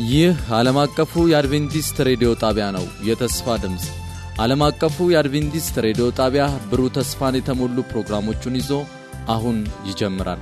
ይህ ዓለም አቀፉ የአድቬንቲስት ሬዲዮ ጣቢያ ነው። የተስፋ ድምፅ ዓለም አቀፉ የአድቬንቲስት ሬዲዮ ጣቢያ ብሩህ ተስፋን የተሞሉ ፕሮግራሞቹን ይዞ አሁን ይጀምራል።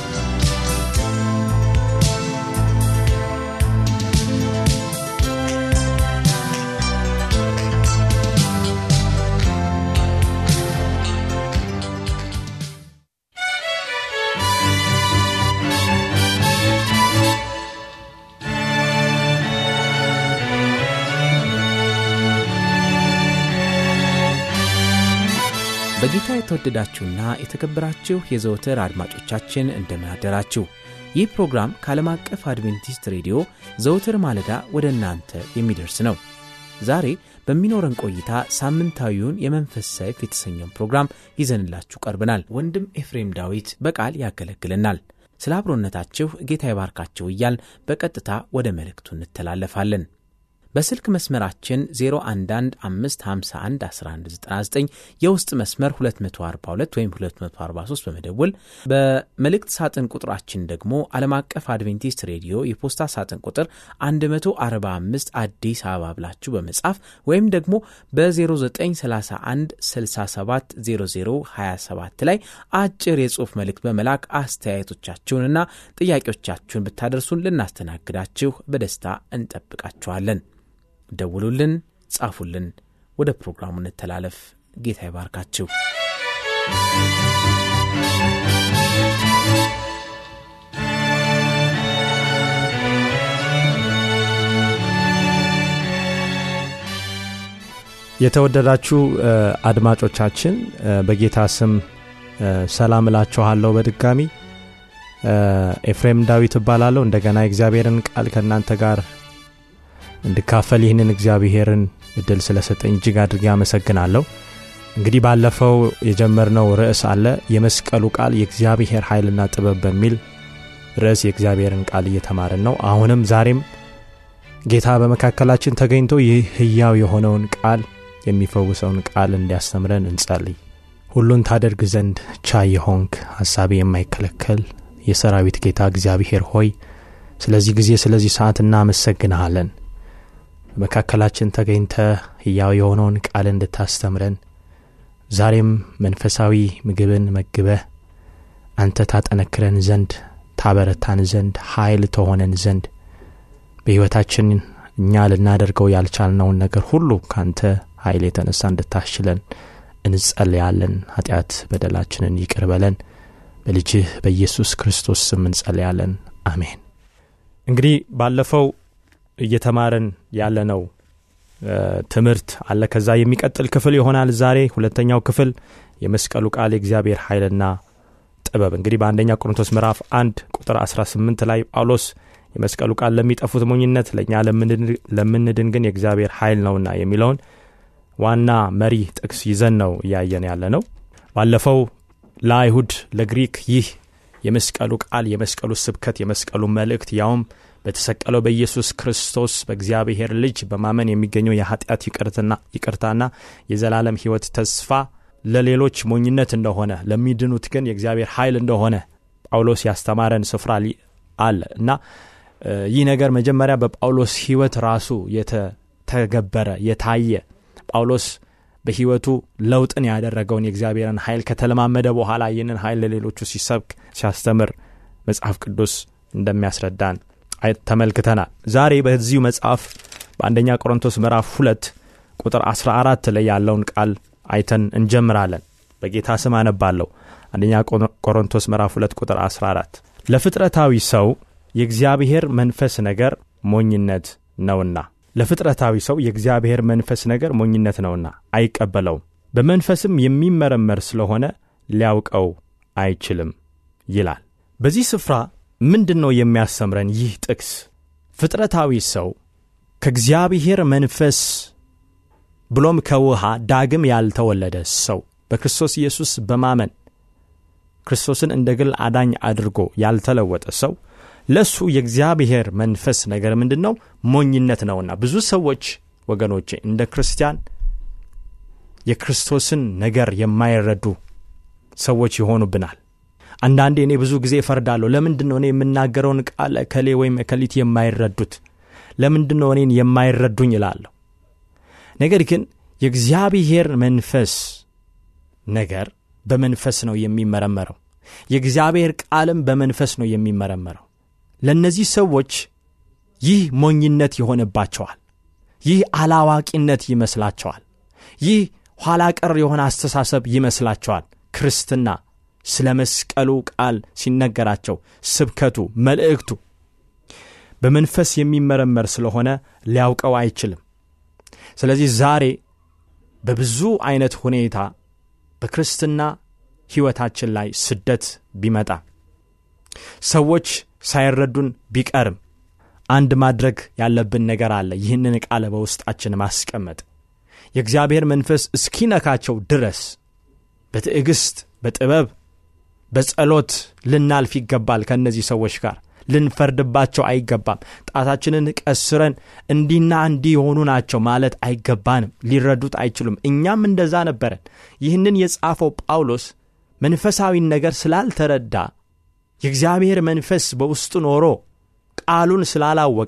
በጌታ የተወደዳችሁና የተከበራችሁ የዘወትር አድማጮቻችን እንደምን አደራችሁ። ይህ ፕሮግራም ከዓለም አቀፍ አድቬንቲስት ሬዲዮ ዘወትር ማለዳ ወደ እናንተ የሚደርስ ነው። ዛሬ በሚኖረን ቆይታ ሳምንታዊውን የመንፈስ ሰይፍ የተሰኘውን ፕሮግራም ይዘንላችሁ ቀርበናል። ወንድም ኤፍሬም ዳዊት በቃል ያገለግለናል። ስለ አብሮነታችሁ ጌታ ይባርካችሁ እያል በቀጥታ ወደ መልእክቱ እንተላለፋለን። በስልክ መስመራችን 0115511199 የውስጥ መስመር 242 ወይም 243 በመደወል በመልእክት ሳጥን ቁጥራችን ደግሞ ዓለም አቀፍ አድቬንቲስት ሬዲዮ የፖስታ ሳጥን ቁጥር 145 አዲስ አበባ ብላችሁ በመጻፍ ወይም ደግሞ በ0931 670027 ላይ አጭር የጽሑፍ መልእክት በመላክ አስተያየቶቻችሁንና ጥያቄዎቻችሁን ብታደርሱን ልናስተናግዳችሁ በደስታ እንጠብቃችኋለን። ደውሉልን፣ ጻፉልን። ወደ ፕሮግራሙ እንተላለፍ። ጌታ ይባርካችሁ። የተወደዳችሁ አድማጮቻችን በጌታ ስም ሰላም እላችኋለሁ። በድጋሚ ኤፍሬም ዳዊት እባላለሁ። እንደገና የእግዚአብሔርን ቃል ከእናንተ ጋር እንድካፈል ይህንን እግዚአብሔርን እድል ስለሰጠኝ እጅግ አድርጌ አመሰግናለሁ። እንግዲህ ባለፈው የጀመርነው ርዕስ አለ የመስቀሉ ቃል የእግዚአብሔር ኃይልና ጥበብ በሚል ርዕስ የእግዚአብሔርን ቃል እየተማርን ነው። አሁንም ዛሬም ጌታ በመካከላችን ተገኝቶ ይህ ሕያው የሆነውን ቃል የሚፈውሰውን ቃል እንዲያስተምረን እንጸልይ። ሁሉን ታደርግ ዘንድ ቻይ የሆንክ ሐሳቤ የማይከለከል የሰራዊት ጌታ እግዚአብሔር ሆይ ስለዚህ ጊዜ ስለዚህ ሰዓት እናመሰግንሃለን። በመካከላችን ተገኝተ ሕያው የሆነውን ቃል እንድታስተምረን ዛሬም መንፈሳዊ ምግብን መግበህ አንተ ታጠነክረን ዘንድ ታበረታን ዘንድ ኃይል ተሆነን ዘንድ በሕይወታችን እኛ ልናደርገው ያልቻልነውን ነገር ሁሉ ካንተ ኃይል የተነሳ እንድታሽለን እንጸልያለን። ኃጢአት በደላችንን ይቅር በለን። በልጅህ በኢየሱስ ክርስቶስ ስም እንጸልያለን። አሜን። እንግዲህ ባለፈው እየተማረን ያለነው ትምህርት አለ። ከዛ የሚቀጥል ክፍል ይሆናል ዛሬ ሁለተኛው ክፍል የመስቀሉ ቃል የእግዚአብሔር ኃይልና ጥበብ። እንግዲህ በአንደኛ ቆሮንቶስ ምዕራፍ አንድ ቁጥር 18 ላይ ጳውሎስ የመስቀሉ ቃል ለሚጠፉት ሞኝነት፣ ለእኛ ለምንድን ግን የእግዚአብሔር ኃይል ነውና የሚለውን ዋና መሪ ጥቅስ ይዘን ነው እያየን ያለ ነው። ባለፈው ለአይሁድ ለግሪክ ይህ የመስቀሉ ቃል የመስቀሉ ስብከት የመስቀሉ መልእክት ያውም በተሰቀለው በኢየሱስ ክርስቶስ በእግዚአብሔር ልጅ በማመን የሚገኘው የኃጢአት ይቅርታና የዘላለም ሕይወት ተስፋ ለሌሎች ሞኝነት እንደሆነ ለሚድኑት ግን የእግዚአብሔር ኃይል እንደሆነ ጳውሎስ ያስተማረን ስፍራ አለ እና ይህ ነገር መጀመሪያ በጳውሎስ ሕይወት ራሱ የተተገበረ የታየ ጳውሎስ በሕይወቱ ለውጥን ያደረገውን የእግዚአብሔርን ኃይል ከተለማመደ በኋላ ይህንን ኃይል ለሌሎቹ ሲሰብክ ሲያስተምር መጽሐፍ ቅዱስ እንደሚያስረዳን ተመልክተናል። ዛሬ በዚሁ መጽሐፍ በአንደኛ ቆሮንቶስ ምዕራፍ ሁለት ቁጥር 14 ላይ ያለውን ቃል አይተን እንጀምራለን። በጌታ ስም አነባለሁ። አንደኛ ቆሮንቶስ ምዕራፍ 2 ቁጥር 14 ለፍጥረታዊ ሰው የእግዚአብሔር መንፈስ ነገር ሞኝነት ነውና ለፍጥረታዊ ሰው የእግዚአብሔር መንፈስ ነገር ሞኝነት ነውና አይቀበለውም፣ በመንፈስም የሚመረመር ስለሆነ ሊያውቀው አይችልም ይላል። በዚህ ስፍራ ምንድን ነው የሚያስተምረን ይህ ጥቅስ? ፍጥረታዊ ሰው ከእግዚአብሔር መንፈስ ብሎም ከውሃ ዳግም ያልተወለደ ሰው በክርስቶስ ኢየሱስ በማመን ክርስቶስን እንደ ግል አዳኝ አድርጎ ያልተለወጠ ሰው ለእሱ የእግዚአብሔር መንፈስ ነገር ምንድን ነው? ሞኝነት ነውና ብዙ ሰዎች ወገኖቼ እንደ ክርስቲያን የክርስቶስን ነገር የማይረዱ ሰዎች ይሆኑብናል። አንዳንዴ እኔ ብዙ ጊዜ እፈርዳለሁ። ለምንድን ነው እኔ የምናገረውን ቃል እከሌ ወይም እከሊት የማይረዱት? ለምንድን ነው እኔን የማይረዱኝ እላለሁ። ነገር ግን የእግዚአብሔር መንፈስ ነገር በመንፈስ ነው የሚመረመረው። የእግዚአብሔር ቃልም በመንፈስ ነው የሚመረመረው። ለእነዚህ ሰዎች ይህ ሞኝነት ይሆንባቸዋል። ይህ አላዋቂነት ይመስላቸዋል። ይህ ኋላ ቀር የሆነ አስተሳሰብ ይመስላቸዋል። ክርስትና ስለ መስቀሉ ቃል ሲነገራቸው ስብከቱ፣ መልእክቱ በመንፈስ የሚመረመር ስለሆነ ሊያውቀው አይችልም። ስለዚህ ዛሬ በብዙ አይነት ሁኔታ በክርስትና ሕይወታችን ላይ ስደት ቢመጣ ሰዎች ሳይረዱን ቢቀርም አንድ ማድረግ ያለብን ነገር አለ። ይህንን ቃል በውስጣችን ማስቀመጥ የእግዚአብሔር መንፈስ እስኪነካቸው ድረስ በትዕግሥት፣ በጥበብ፣ በጸሎት ልናልፍ ይገባል። ከእነዚህ ሰዎች ጋር ልንፈርድባቸው አይገባም። ጣታችንን ቀስረን እንዲና እንዲህ የሆኑ ናቸው ማለት አይገባንም። ሊረዱት አይችሉም። እኛም እንደዛ ነበረን። ይህንን የጻፈው ጳውሎስ መንፈሳዊን ነገር ስላልተረዳ የእግዚአብሔር መንፈስ በውስጡ ኖሮ ቃሉን ስላላወቀ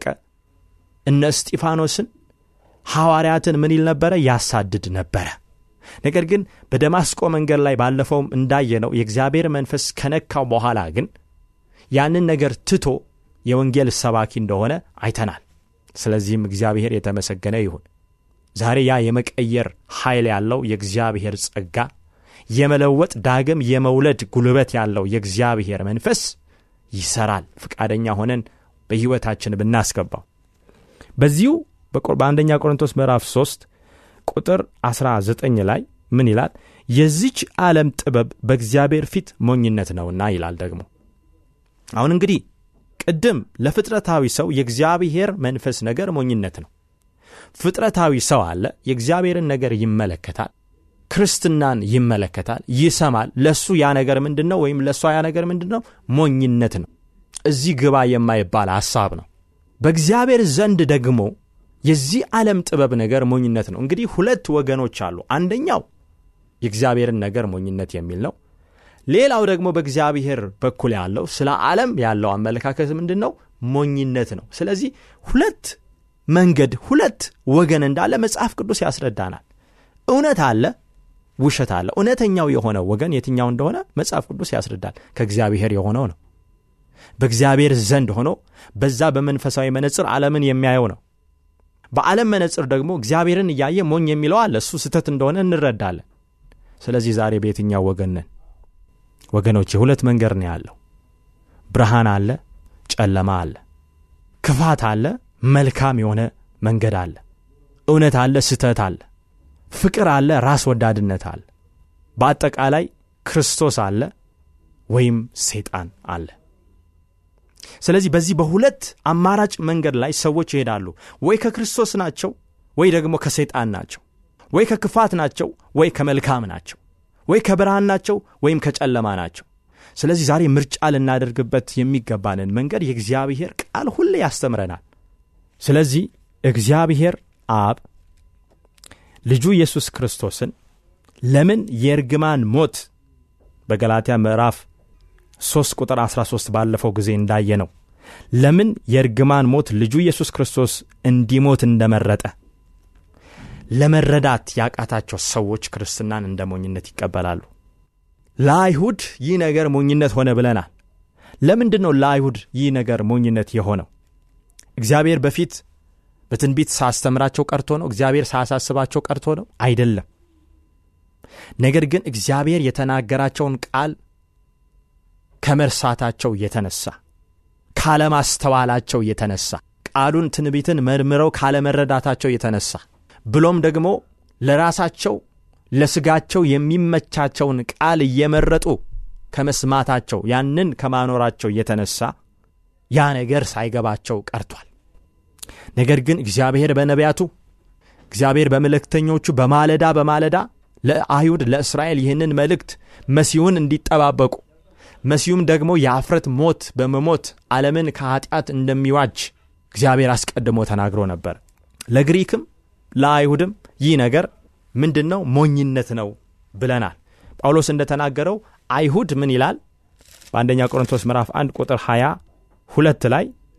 እነ እስጢፋኖስን ሐዋርያትን ምን ይል ነበረ? ያሳድድ ነበረ። ነገር ግን በደማስቆ መንገድ ላይ ባለፈውም እንዳየነው የእግዚአብሔር መንፈስ ከነካው በኋላ ግን ያንን ነገር ትቶ የወንጌል ሰባኪ እንደሆነ አይተናል። ስለዚህም እግዚአብሔር የተመሰገነ ይሁን። ዛሬ ያ የመቀየር ኃይል ያለው የእግዚአብሔር ጸጋ፣ የመለወጥ ዳግም የመውለድ ጉልበት ያለው የእግዚአብሔር መንፈስ ይሰራል። ፈቃደኛ ሆነን በሕይወታችን ብናስገባው በዚሁ በአንደኛ ቆሮንቶስ ምዕራፍ 3 ቁጥር 19 ላይ ምን ይላል? የዚች ዓለም ጥበብ በእግዚአብሔር ፊት ሞኝነት ነውና ይላል ደግሞ አሁን እንግዲህ ቅድም ለፍጥረታዊ ሰው የእግዚአብሔር መንፈስ ነገር ሞኝነት ነው። ፍጥረታዊ ሰው አለ፣ የእግዚአብሔርን ነገር ይመለከታል፣ ክርስትናን ይመለከታል፣ ይሰማል። ለሱ ያ ነገር ምንድን ነው? ወይም ለእሷ ያ ነገር ምንድን ነው? ሞኝነት ነው። እዚህ ግባ የማይባል ሐሳብ ነው። በእግዚአብሔር ዘንድ ደግሞ የዚህ ዓለም ጥበብ ነገር ሞኝነት ነው። እንግዲህ ሁለት ወገኖች አሉ። አንደኛው የእግዚአብሔርን ነገር ሞኝነት የሚል ነው። ሌላው ደግሞ በእግዚአብሔር በኩል ያለው ስለ ዓለም ያለው አመለካከት ምንድን ነው? ሞኝነት ነው። ስለዚህ ሁለት መንገድ ሁለት ወገን እንዳለ መጽሐፍ ቅዱስ ያስረዳናል። እውነት አለ፣ ውሸት አለ። እውነተኛው የሆነው ወገን የትኛው እንደሆነ መጽሐፍ ቅዱስ ያስረዳል። ከእግዚአብሔር የሆነው ነው። በእግዚአብሔር ዘንድ ሆኖ በዛ በመንፈሳዊ መነጽር ዓለምን የሚያየው ነው። በዓለም መነጽር ደግሞ እግዚአብሔርን እያየ ሞኝ የሚለው አለ። እሱ ስህተት እንደሆነ እንረዳለን። ስለዚህ ዛሬ በየትኛው ወገን ነን? ወገኖች የሁለት መንገድ ነው ያለው። ብርሃን አለ፣ ጨለማ አለ። ክፋት አለ፣ መልካም የሆነ መንገድ አለ። እውነት አለ፣ ስህተት አለ። ፍቅር አለ፣ ራስ ወዳድነት አለ። በአጠቃላይ ክርስቶስ አለ ወይም ሰይጣን አለ። ስለዚህ በዚህ በሁለት አማራጭ መንገድ ላይ ሰዎች ይሄዳሉ። ወይ ከክርስቶስ ናቸው፣ ወይ ደግሞ ከሰይጣን ናቸው። ወይ ከክፋት ናቸው፣ ወይ ከመልካም ናቸው። ወይ ከብርሃን ናቸው ወይም ከጨለማ ናቸው። ስለዚህ ዛሬ ምርጫ ልናደርግበት የሚገባንን መንገድ የእግዚአብሔር ቃል ሁሌ ያስተምረናል። ስለዚህ እግዚአብሔር አብ ልጁ ኢየሱስ ክርስቶስን ለምን የእርግማን ሞት በገላትያ ምዕራፍ 3 ቁጥር 13 ባለፈው ጊዜ እንዳየ ነው ለምን የእርግማን ሞት ልጁ ኢየሱስ ክርስቶስ እንዲሞት እንደመረጠ ለመረዳት ያቃታቸው ሰዎች ክርስትናን እንደ ሞኝነት ይቀበላሉ። ለአይሁድ ይህ ነገር ሞኝነት ሆነ ብለናል። ለምንድን ነው ለአይሁድ ይህ ነገር ሞኝነት የሆነው? እግዚአብሔር በፊት በትንቢት ሳስተምራቸው ቀርቶ ነው? እግዚአብሔር ሳያሳስባቸው ቀርቶ ነው? አይደለም። ነገር ግን እግዚአብሔር የተናገራቸውን ቃል ከመርሳታቸው የተነሳ ካለማስተዋላቸው የተነሳ ቃሉን ትንቢትን መርምረው ካለመረዳታቸው የተነሳ ብሎም ደግሞ ለራሳቸው ለስጋቸው የሚመቻቸውን ቃል እየመረጡ ከመስማታቸው ያንን ከማኖራቸው የተነሳ ያ ነገር ሳይገባቸው ቀርቷል። ነገር ግን እግዚአብሔር በነቢያቱ እግዚአብሔር በመልእክተኞቹ በማለዳ በማለዳ ለአይሁድ ለእስራኤል ይህንን መልእክት መሲሁን እንዲጠባበቁ መሲሁም ደግሞ የአፍረት ሞት በመሞት ዓለምን ከኀጢአት እንደሚዋጅ እግዚአብሔር አስቀድሞ ተናግሮ ነበር። ለግሪክም ለአይሁድም ይህ ነገር ምንድን ነው? ሞኝነት ነው ብለናል። ጳውሎስ እንደተናገረው አይሁድ ምን ይላል? በአንደኛ ቆሮንቶስ ምዕራፍ 1 ቁጥር 20 ሁለት ላይ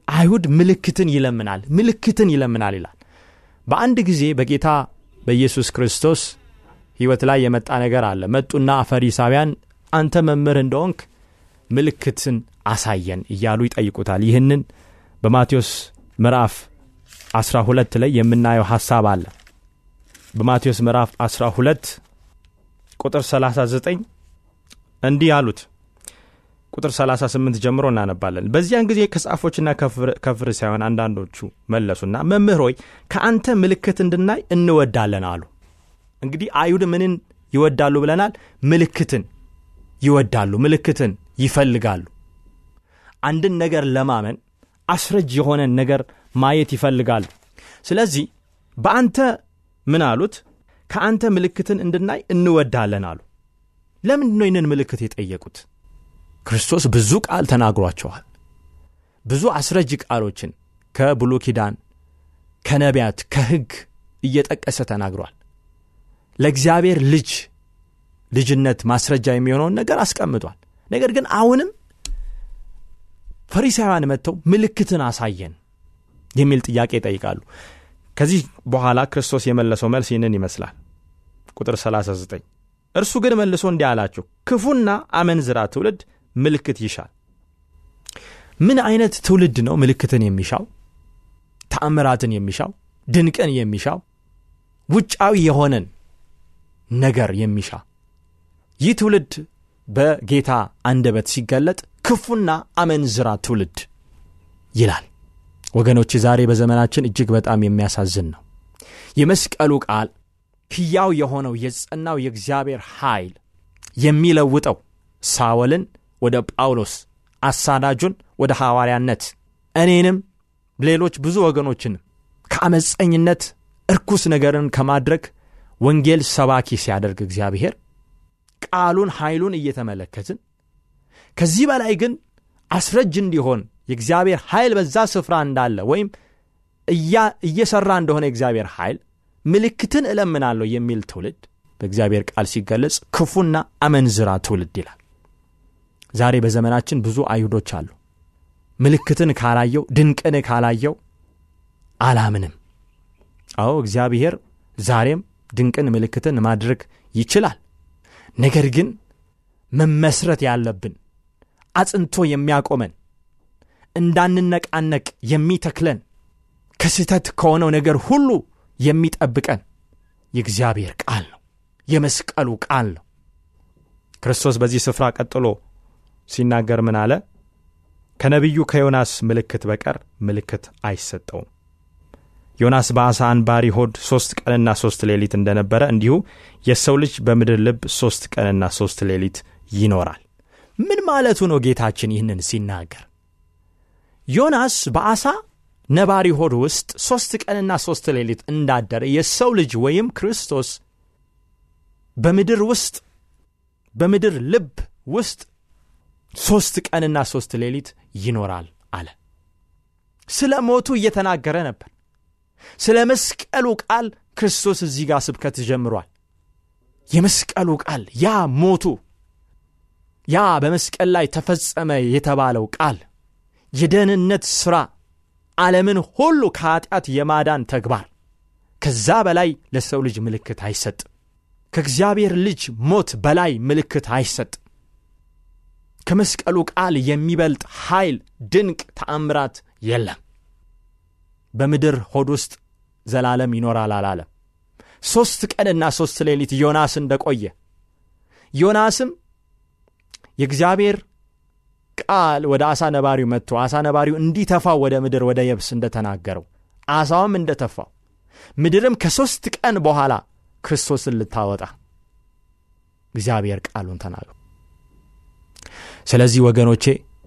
አይሁድ ምልክትን ይለምናል ምልክትን ይለምናል ይላል በአንድ ጊዜ በጌታ በኢየሱስ ክርስቶስ ሕይወት ላይ የመጣ ነገር አለ መጡና ፈሪሳውያን አንተ መምህር እንደሆንክ ምልክትን አሳየን እያሉ ይጠይቁታል ይህንን በማቴዎስ ምዕራፍ 12 ላይ የምናየው ሐሳብ አለ በማቴዎስ ምዕራፍ 12 ቁጥር 39 እንዲህ አሉት ቁጥር 38 ጀምሮ እናነባለን በዚያን ጊዜ ከጻፎችና ከፍሪሳውያን አንዳንዶቹ መለሱና መምህር ሆይ ከአንተ ምልክት እንድናይ እንወዳለን አሉ እንግዲህ አይሁድ ምንን ይወዳሉ ብለናል ምልክትን ይወዳሉ ምልክትን ይፈልጋሉ አንድን ነገር ለማመን አስረጅ የሆነን ነገር ማየት ይፈልጋሉ ስለዚህ በአንተ ምን አሉት ከአንተ ምልክትን እንድናይ እንወዳለን አሉ ለምንድ ነው ይህንን ምልክት የጠየቁት ክርስቶስ ብዙ ቃል ተናግሯቸዋል ብዙ አስረጅ ቃሎችን ከብሉ ኪዳን ከነቢያት ከሕግ እየጠቀሰ ተናግሯል ለእግዚአብሔር ልጅ ልጅነት ማስረጃ የሚሆነውን ነገር አስቀምጧል ነገር ግን አሁንም ፈሪሳውያን መጥተው ምልክትን አሳየን የሚል ጥያቄ ይጠይቃሉ ከዚህ በኋላ ክርስቶስ የመለሰው መልስ ይህንን ይመስላል ቁጥር 39 እርሱ ግን መልሶ እንዲህ አላቸው ክፉና አመንዝራ ትውልድ ምልክት ይሻል ምን አይነት ትውልድ ነው ምልክትን የሚሻው ተአምራትን የሚሻው ድንቅን የሚሻው ውጫዊ የሆነን ነገር የሚሻ ይህ ትውልድ በጌታ አንደበት ሲገለጥ ክፉና አመንዝራ ትውልድ ይላል ወገኖች ዛሬ በዘመናችን እጅግ በጣም የሚያሳዝን ነው የመስቀሉ ቃል ሕያው የሆነው የጸናው የእግዚአብሔር ኃይል የሚለውጠው ሳወልን ወደ ጳውሎስ አሳዳጁን ወደ ሐዋርያነት እኔንም ሌሎች ብዙ ወገኖችንም ከአመፀኝነት እርኩስ ነገርን ከማድረግ ወንጌል ሰባኪ ሲያደርግ እግዚአብሔር ቃሉን ኃይሉን እየተመለከትን ከዚህ በላይ ግን አስረጅ እንዲሆን የእግዚአብሔር ኃይል በዛ ስፍራ እንዳለ ወይም እየሰራ እንደሆነ የእግዚአብሔር ኃይል ምልክትን እለምናለሁ የሚል ትውልድ በእግዚአብሔር ቃል ሲገለጽ ክፉና አመንዝራ ትውልድ ይላል ዛሬ በዘመናችን ብዙ አይሁዶች አሉ ምልክትን ካላየው ድንቅን ካላየው አላምንም አዎ እግዚአብሔር ዛሬም ድንቅን ምልክትን ማድረግ ይችላል ነገር ግን መመስረት ያለብን አጽንቶ የሚያቆመን እንዳንነቃነቅ የሚተክለን ከስህተት ከሆነው ነገር ሁሉ የሚጠብቀን የእግዚአብሔር ቃል ነው የመስቀሉ ቃል ነው ክርስቶስ በዚህ ስፍራ ቀጥሎ ሲናገር ምን አለ ከነቢዩ ከዮናስ ምልክት በቀር ምልክት አይሰጠውም ዮናስ በአሳ አንባሪ ሆድ ሦስት ቀንና ሦስት ሌሊት እንደነበረ እንዲሁ የሰው ልጅ በምድር ልብ ሦስት ቀንና ሦስት ሌሊት ይኖራል ምን ማለቱ ነው ጌታችን ይህንን ሲናገር ዮናስ በአሳ ነባሪ ሆድ ውስጥ ሦስት ቀንና ሦስት ሌሊት እንዳደረ የሰው ልጅ ወይም ክርስቶስ በምድር ውስጥ በምድር ልብ ውስጥ ሦስት ቀንና ሦስት ሌሊት ይኖራል አለ ስለ ሞቱ እየተናገረ ነበር ስለ መስቀሉ ቃል ክርስቶስ እዚህ ጋር ስብከት ጀምሯል የመስቀሉ ቃል ያ ሞቱ ያ በመስቀል ላይ ተፈጸመ የተባለው ቃል የደህንነት ሥራ ዓለምን ሁሉ ከኀጢአት የማዳን ተግባር ከዛ በላይ ለሰው ልጅ ምልክት አይሰጥም ከእግዚአብሔር ልጅ ሞት በላይ ምልክት አይሰጥም ከመስቀሉ ቃል የሚበልጥ ኃይል ድንቅ ተአምራት የለም በምድር ሆድ ውስጥ ዘላለም ይኖራል አላለም ሦስት ቀንና ሦስት ሌሊት ዮናስ እንደቆየ ዮናስም የእግዚአብሔር ቃል ወደ አሳ ነባሪው መጥቶ አሳ ነባሪው እንዲተፋው ወደ ምድር ወደ የብስ እንደተናገረው አሳውም እንደተፋው ምድርም ከሦስት ቀን በኋላ ክርስቶስን ልታወጣ እግዚአብሔር ቃሉን ተናገሩ ስለዚህ ወገኖቼ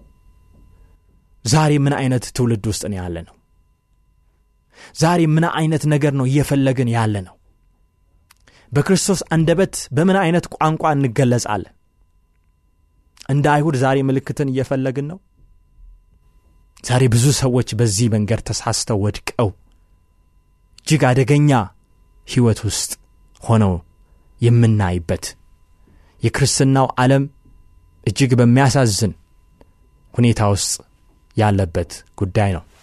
ዛሬ ምን አይነት ትውልድ ውስጥ ነው ያለ ነው ዛሬ ምን አይነት ነገር ነው እየፈለግን ያለ ነው በክርስቶስ አንደበት በምን አይነት ቋንቋ እንገለጻለን እንደ አይሁድ ዛሬ ምልክትን እየፈለግን ነው ዛሬ ብዙ ሰዎች በዚህ መንገድ ተሳስተው ወድቀው እጅግ አደገኛ ሕይወት ውስጥ ሆነው የምናይበት የክርስትናው ዓለም እጅግ በሚያሳዝን ሁኔታ ውስጥ ያለበት ጉዳይ ነው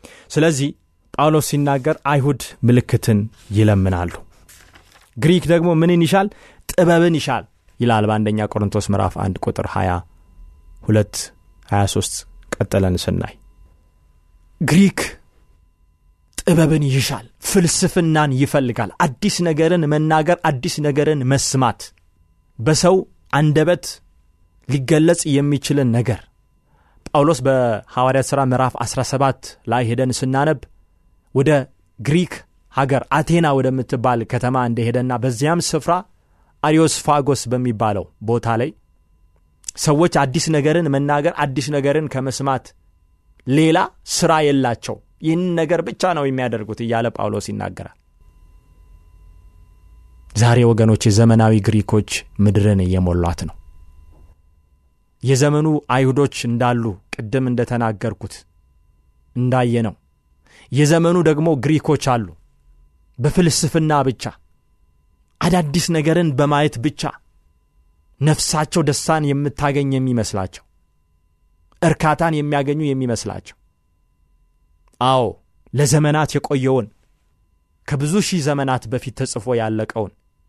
ስለዚህ ጳውሎስ ሲናገር አይሁድ ምልክትን ይለምናሉ ግሪክ ደግሞ ምንን ይሻል ጥበብን ይሻል ይላል በአንደኛ ቆሮንቶስ ምዕራፍ 1 ቁጥር 22 23 ቀጥለን ስናይ ግሪክ ጥበብን ይሻል ፍልስፍናን ይፈልጋል አዲስ ነገርን መናገር አዲስ ነገርን መስማት በሰው አንደበት ሊገለጽ የሚችልን ነገር ጳውሎስ በሐዋርያት ሥራ ምዕራፍ 17 ላይ ሄደን ስናነብ ወደ ግሪክ ሀገር አቴና ወደምትባል ከተማ እንደሄደና በዚያም ስፍራ አሪዮስፋጎስ በሚባለው ቦታ ላይ ሰዎች አዲስ ነገርን መናገር አዲስ ነገርን ከመስማት ሌላ ስራ የላቸው ይህን ነገር ብቻ ነው የሚያደርጉት እያለ ጳውሎስ ይናገራል ዛሬ ወገኖች የዘመናዊ ግሪኮች ምድርን እየሞሏት ነው የዘመኑ አይሁዶች እንዳሉ ቅድም እንደተናገርኩት እንዳየ ነው የዘመኑ ደግሞ ግሪኮች አሉ በፍልስፍና ብቻ አዳዲስ ነገርን በማየት ብቻ ነፍሳቸው ደስታን የምታገኝ የሚመስላቸው እርካታን የሚያገኙ የሚመስላቸው አዎ ለዘመናት የቆየውን ከብዙ ሺህ ዘመናት በፊት ተጽፎ ያለቀውን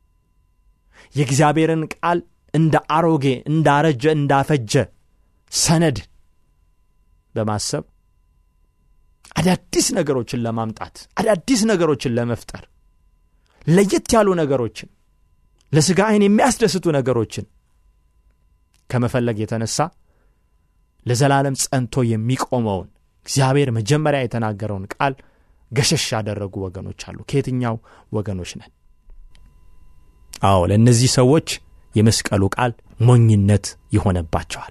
የእግዚአብሔርን ቃል እንደ አሮጌ እንዳረጀ እንዳፈጀ ሰነድ በማሰብ አዳዲስ ነገሮችን ለማምጣት አዳዲስ ነገሮችን ለመፍጠር ለየት ያሉ ነገሮችን ለሥጋ አይን የሚያስደስቱ ነገሮችን ከመፈለግ የተነሳ ለዘላለም ጸንቶ የሚቆመውን እግዚአብሔር መጀመሪያ የተናገረውን ቃል ገሸሽ ያደረጉ ወገኖች አሉ ከየትኛው ወገኖች ነን አዎ ለእነዚህ ሰዎች የመስቀሉ ቃል ሞኝነት ይሆነባቸዋል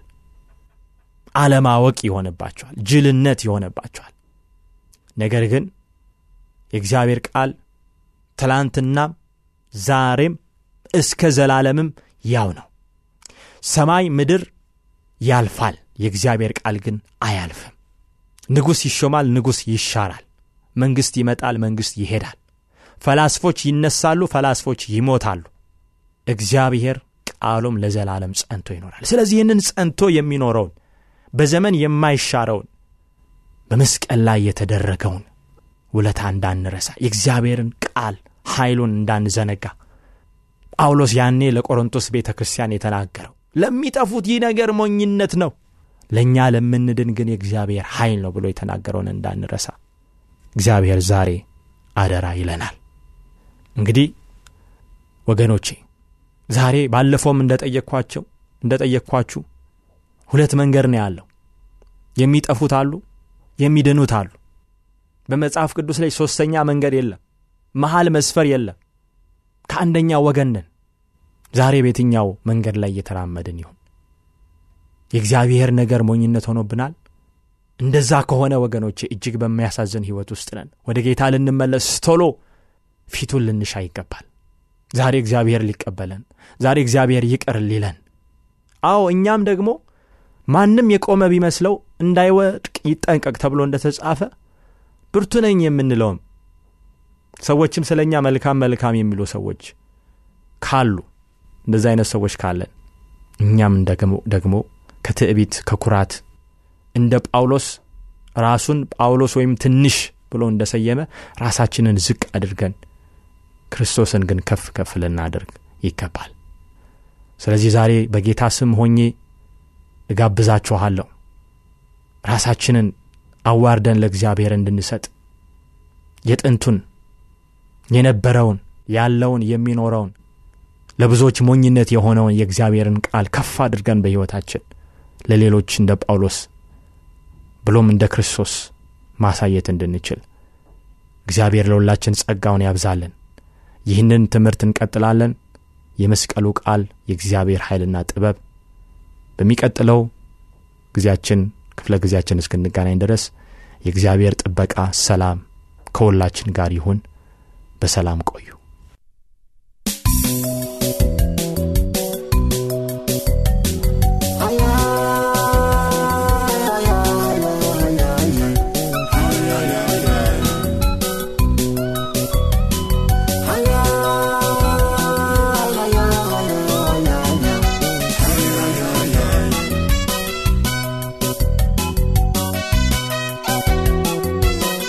አለማወቅ ይሆንባቸዋል ጅልነት ይሆንባቸዋል ነገር ግን የእግዚአብሔር ቃል ትላንትናም ዛሬም እስከ ዘላለምም ያው ነው ሰማይ ምድር ያልፋል የእግዚአብሔር ቃል ግን አያልፍም ንጉሥ ይሾማል ንጉሥ ይሻራል መንግሥት ይመጣል መንግሥት ይሄዳል ፈላስፎች ይነሳሉ ፈላስፎች ይሞታሉ እግዚአብሔር ቃሉም ለዘላለም ጸንቶ ይኖራል ስለዚህ ይህንን ጸንቶ የሚኖረውን በዘመን የማይሻረውን በመስቀል ላይ የተደረገውን ውለታ እንዳንረሳ የእግዚአብሔርን ቃል ኃይሉን እንዳንዘነጋ ጳውሎስ ያኔ ለቆሮንቶስ ቤተ ክርስቲያን የተናገረው ለሚጠፉት ይህ ነገር ሞኝነት ነው ለእኛ ለምንድን ግን የእግዚአብሔር ኃይል ነው ብሎ የተናገረውን እንዳንረሳ እግዚአብሔር ዛሬ አደራ ይለናል እንግዲህ ወገኖቼ ዛሬ ባለፈውም እንደጠየቅኳቸው እንደጠየቅኳችሁ ሁለት መንገድ ነው ያለው የሚጠፉት አሉ የሚድኑት አሉ በመጽሐፍ ቅዱስ ላይ ሦስተኛ መንገድ የለም መሃል መስፈር የለም ከአንደኛ ወገን ነን ዛሬ በየትኛው መንገድ ላይ እየተራመድን ይሁን የእግዚአብሔር ነገር ሞኝነት ሆኖብናል እንደዛ ከሆነ ወገኖቼ እጅግ በሚያሳዝን ሕይወት ውስጥ ነን ወደ ጌታ ልንመለስ ቶሎ ፊቱን ልንሻ ይገባል ዛሬ እግዚአብሔር ሊቀበለን ዛሬ እግዚአብሔር ይቅር ሊለን አዎ እኛም ደግሞ ማንም የቆመ ቢመስለው እንዳይወድቅ ይጠንቀቅ ተብሎ እንደተጻፈ ብርቱ ነኝ የምንለውም ሰዎችም ስለ እኛ መልካም መልካም የሚሉ ሰዎች ካሉ እንደዚ አይነት ሰዎች ካለን እኛም ደግሞ ከትዕቢት ከኩራት እንደ ጳውሎስ ራሱን ጳውሎስ ወይም ትንሽ ብሎ እንደሰየመ ራሳችንን ዝቅ አድርገን ክርስቶስን ግን ከፍ ከፍ ልናደርግ ይገባል ስለዚህ ዛሬ በጌታ ስም ሆኜ እጋብዛችኋለሁ ራሳችንን አዋርደን ለእግዚአብሔር እንድንሰጥ የጥንቱን የነበረውን ያለውን የሚኖረውን ለብዙዎች ሞኝነት የሆነውን የእግዚአብሔርን ቃል ከፍ አድርገን በሕይወታችን ለሌሎች እንደ ጳውሎስ ብሎም እንደ ክርስቶስ ማሳየት እንድንችል እግዚአብሔር ለሁላችን ጸጋውን ያብዛልን ይህንን ትምህርት እንቀጥላለን የመስቀሉ ቃል የእግዚአብሔር ኃይልና ጥበብ በሚቀጥለው ጊዜያችን ክፍለ ጊዜያችን እስክንገናኝ ድረስ የእግዚአብሔር ጥበቃ ሰላም ከሁላችን ጋር ይሁን በሰላም ቆዩ Yeah.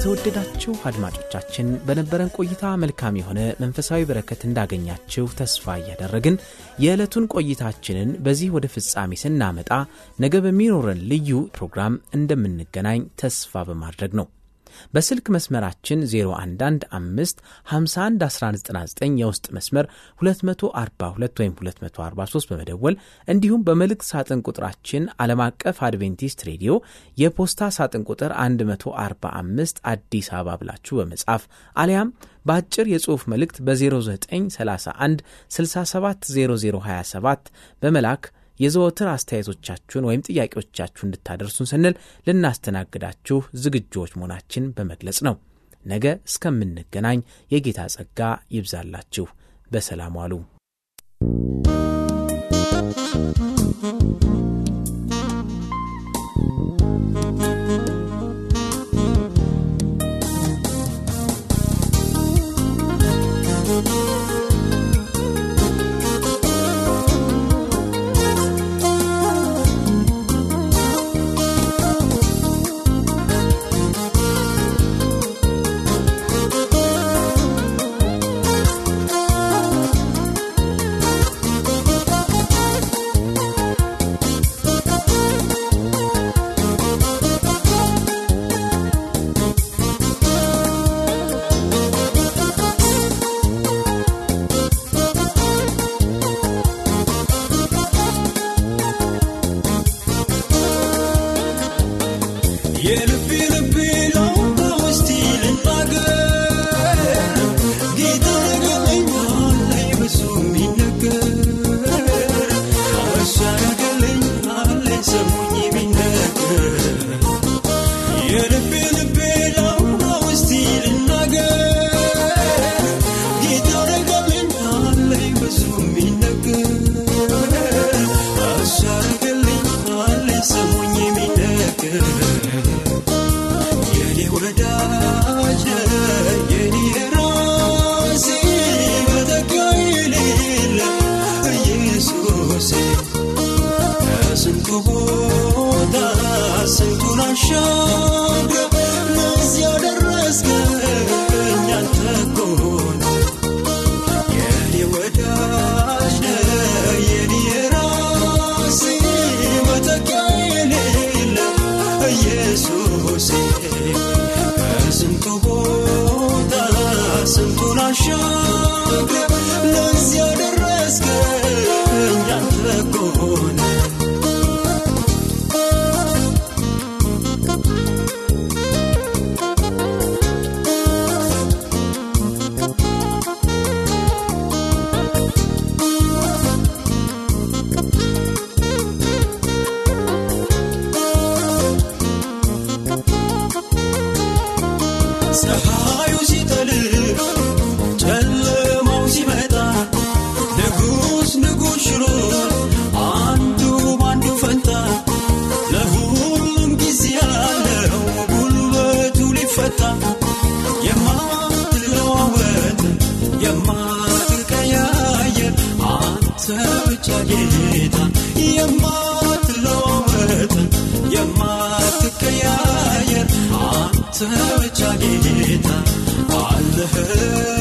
የተወደዳችሁ አድማጮቻችን በነበረን ቆይታ መልካም የሆነ መንፈሳዊ በረከት እንዳገኛችሁ ተስፋ እያደረግን የዕለቱን ቆይታችንን በዚህ ወደ ፍጻሜ ስናመጣ ነገ በሚኖረን ልዩ ፕሮግራም እንደምንገናኝ ተስፋ በማድረግ ነው። በስልክ መስመራችን 0115511199 የውስጥ መስመር 242 ወይም 243 በመደወል እንዲሁም በመልእክት ሳጥን ቁጥራችን ዓለም አቀፍ አድቬንቲስት ሬዲዮ የፖስታ ሳጥን ቁጥር 145 አዲስ አበባ ብላችሁ በመጻፍ አሊያም በአጭር የጽሑፍ መልእክት በ0931 670027 በመላክ የዘወትር አስተያየቶቻችሁን ወይም ጥያቄዎቻችሁ እንድታደርሱን ስንል ልናስተናግዳችሁ ዝግጆች መሆናችን በመግለጽ ነው። ነገ እስከምንገናኝ የጌታ ጸጋ ይብዛላችሁ። በሰላም ዋሉ። ብቻ ጌታ አለህ